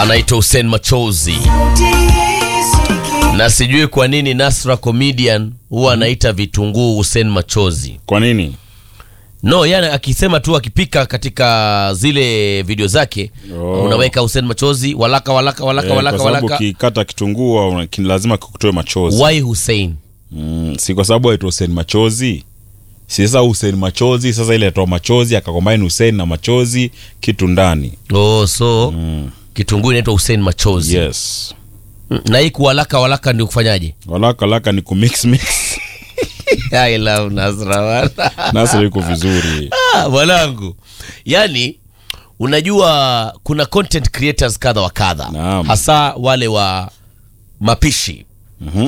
anaitwa Hussein Machozi, na sijui kwa nini Nasra comedian huwa anaita vitunguu Hussein Machozi. Kwa nini? No, yani akisema tu akipika katika zile video zake Oh. unaweka Hussein Machozi, walaka walaka walaka Eh, walaka kwa sababu walaka. ukikata kitunguu una- kin- lazima kukutoe machozi. Why Hussein? Mm, si kwa sababu aitwa Hussein Machozi. Si sasa Hussein Machozi, sasa ile atoa machozi akakombine Hussein na machozi kitu ndani. Oh, so Mm. kitunguu inaitwa Hussein Machozi. Yes. Mm, Na hii kuwalaka walaka ndio kufanyaje? Walaka laka ni kumix mix. I love Nasra bwana. Nasa yuko vizuri. Ah, mwanangu yaani unajua kuna content creators kadha wa kadha Naam. hasa wale wa mapishi Mhm.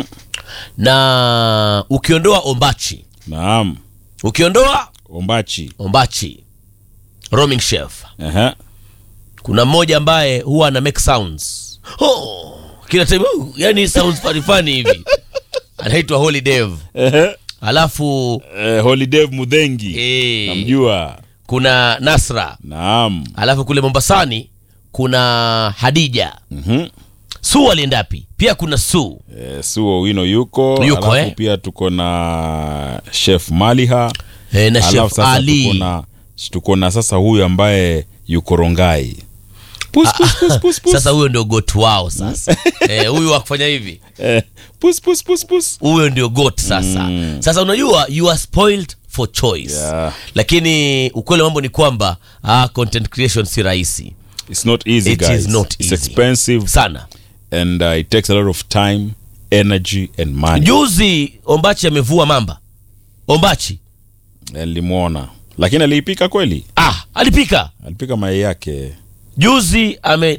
na ukiondoa ombachi Naam. ukiondoa Ombachi. ombachi roaming chef Aha. kuna mmoja ambaye huwa ana make sounds oh, kila time oh, yani sounds funny funny hivi anaitwa holy dev Ehe. alafu Eh, Holiday Mudhengi. eh, Namjua. kuna nasra Naam. alafu kule mombasani kuna hadija Mhm. su aliendapi pia kuna su Eh, Suo Wino yuko. Yuko, alafu eh? pia tuko na Chef Maliha. e, na Alafu chef sasa ali tuko na tuko na sasa huyu ambaye yuko Rongai. Pus, pus, pus, pus, pus. sasa huyo ndio got wao sasa Eh, huyu wa kufanya hivi Eh, pus, pus, pus, pus. huyo ndio got sasa Mm. sasa unajua you are spoiled for choice Yeah. lakini ukweli wa mambo ni kwamba ah, content creation si rahisi It's not easy It guys. is not It's easy. expensive sana and uh, it takes a lot of time, energy and money. juzi ombachi amevua mamba ombachi Nilimwona. Lakini aliipika kweli? ah, alipika Alipika mayai yake. juzi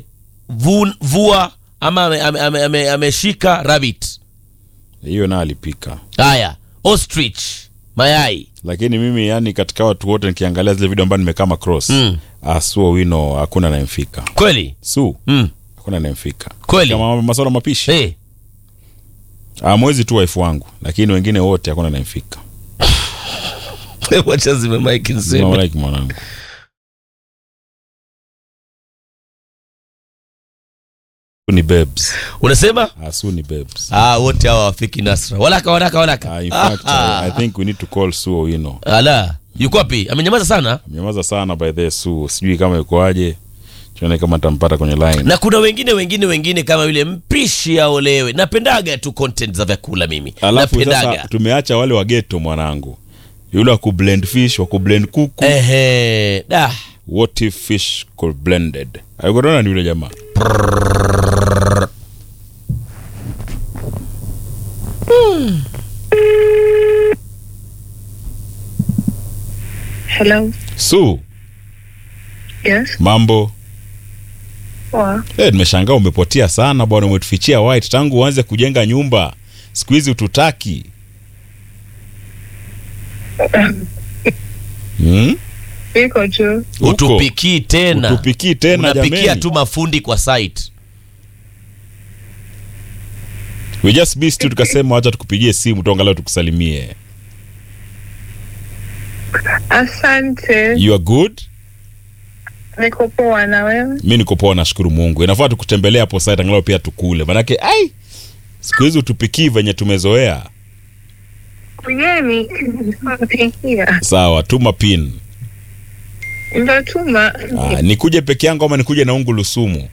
amevua ama ameshika ame, ame, ame, ameshika rabbit Hiyo na alipika. haya ostrich mayai Lakini mimi yani katika watu wote nikiangalia zile video ambazo nimekaa cross. Mm. Ah, Suo Wino hakuna anayemfika. kweli Su mm. hakuna anayemfika. Kweli? Kama masuala mapishi. hey. Ah, mwezi tu wife wangu, lakini wengine wote hakuna anayemfika. wacha zime mike niseme. No, like mwanangu. Su ni babes. unasema Ah, Su ni babes. ah, wote hawa wafiki nasra walaka walaka walaka Ah, in fact, Ah, I, I think we need to call Su Owino. ala yuko wapi amenyamaza sana Mnyamaza sana by the Su. Sijui kama yukoaje. Tuone kama tampata kwenye line. na kuna wengine wengine wengine kama yule mpishi aolewe napendaga tu content za vyakula mimi Alafu napendaga sasa tumeacha wale wa ghetto mwanangu. Yule wa kublend fish, wa kublend kuku. ehe da What if fish could blended? Ayuko ni yule jamaa. Hello. Su, Yes. mambo? Poa. Eh, nimeshangaa umepotea sana bwana, umetufichia white tangu uanze kujenga nyumba. Siku hizi ututaki. Hmm? Iko tu. Uko. utupikii tena Utupikii tena unapikia jameni. tu mafundi kwa site We just missed you tukasema wacha tukupigie simu tuangalau tukusalimie. Asante. You are good? Niko poa na wewe? Mi niko poa nashukuru Mungu. Inafaa tukutembelea hapo site angalau pia tukule. Manake ai siku hizi utupikii venye tumezoea. Kujeni. Pikia. Sawa, tuma pin. Ndo tuma. Ah, nikuje peke yangu ama nikuje na ungu lusumu?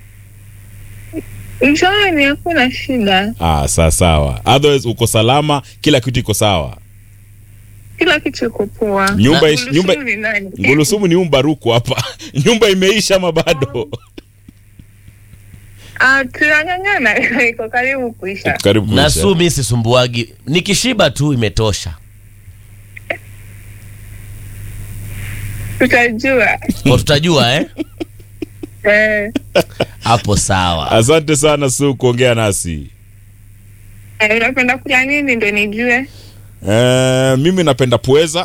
Njooni, hakuna shida. Ah, sawa sawa. Otherwise uko salama, kila kitu iko sawa. Kila kitu iko poa. Nyumba Na ish- nyumba Ngulusumu ni nani? Ngulusumu ni umbaruku hapa. Nyumba imeisha ama bado? Ah, tunang'ang'ana. Iko karibu kuisha. Karibu na kuisha. su mi sisumbuagi nikishiba tu imetosha Tutajua. kwa tutajua eh Eh. hapo sawa Asante sana Su kuongea nasi. Eh, Unapenda kula nini ndo nijue? Eh, mimi napenda pweza.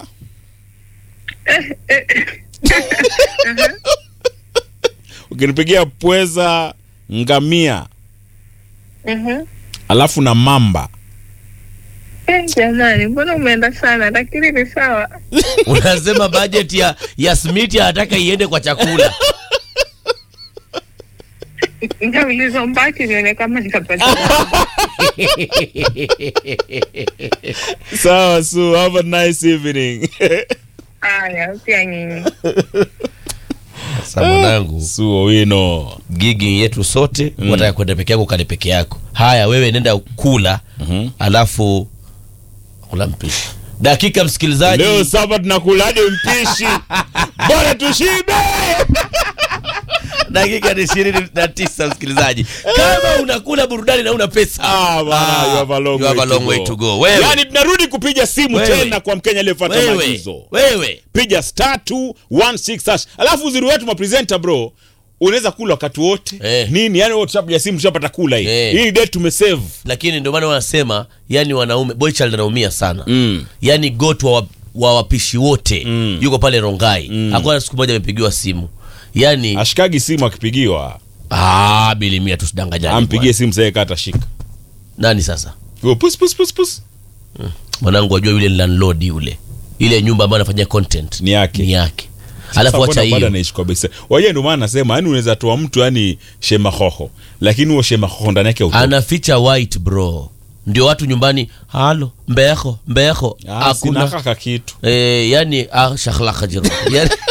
Ukinipigia pweza, ngamia, Mhm. alafu na mamba. Eh, jamani, mbona umeenda sana? Lakini ni sawa. unasema budget ya ya smiti anataka iende kwa chakula Nitauliza mbaki nione kama nitapata. sawa su have a nice evening Haya, pia nyinyi. Sasa mwanangu, su owino gigi yetu sote mm. wataka kwenda peke yako kale peke yako. Haya, wewe nenda kula Mhm. alafu kula mpishi. Dakika msikilizaji, leo saba tunakuladi mpishi bora tushibe dakika ni ishirini na tisa msikilizaji. Kama unakula burudani na una pesa Ah, bwana, ah, you have a long, you have a way, long to way go. to go. Wewe, Yaani tunarudi kupiga simu Wewe. tena kwa Mkenya aliyefuata wewe, maagizo. wewe Piga star 216 hash. Alafu uzuri wetu mapresenter bro, unaweza kula wakati wote Eh. nini, yani wote tushapiga simu tushapata kula hii Eh. hii date tumesave lakini ndio maana wanasema yani wanaume boychild anaumia sana Mm. yani got wa, wa wapishi wote Mm. yuko pale rongai hakuna siku moja amepigiwa simu yani ashikagi simu akipigiwa ah, bilimia tusidanganyane ampigie simu sasa kata shika bwana. nani sasa Yo, pus pus pus pus mwanangu wajua yule ni landlord yule ile nyumba ambayo anafanyia content Ni yake. ni yake alafu wacha bado hiyo anaishi kwa besa waje ndio maana nasema yani unaweza toa mtu yani shema hoho lakini huo shema hoho ndani yake utoki. anaficha white bro ndio watu nyumbani halo mbeho mbeho Ah, hakuna sina kaka kitu eh, yani ah, shakhlaka jiro yani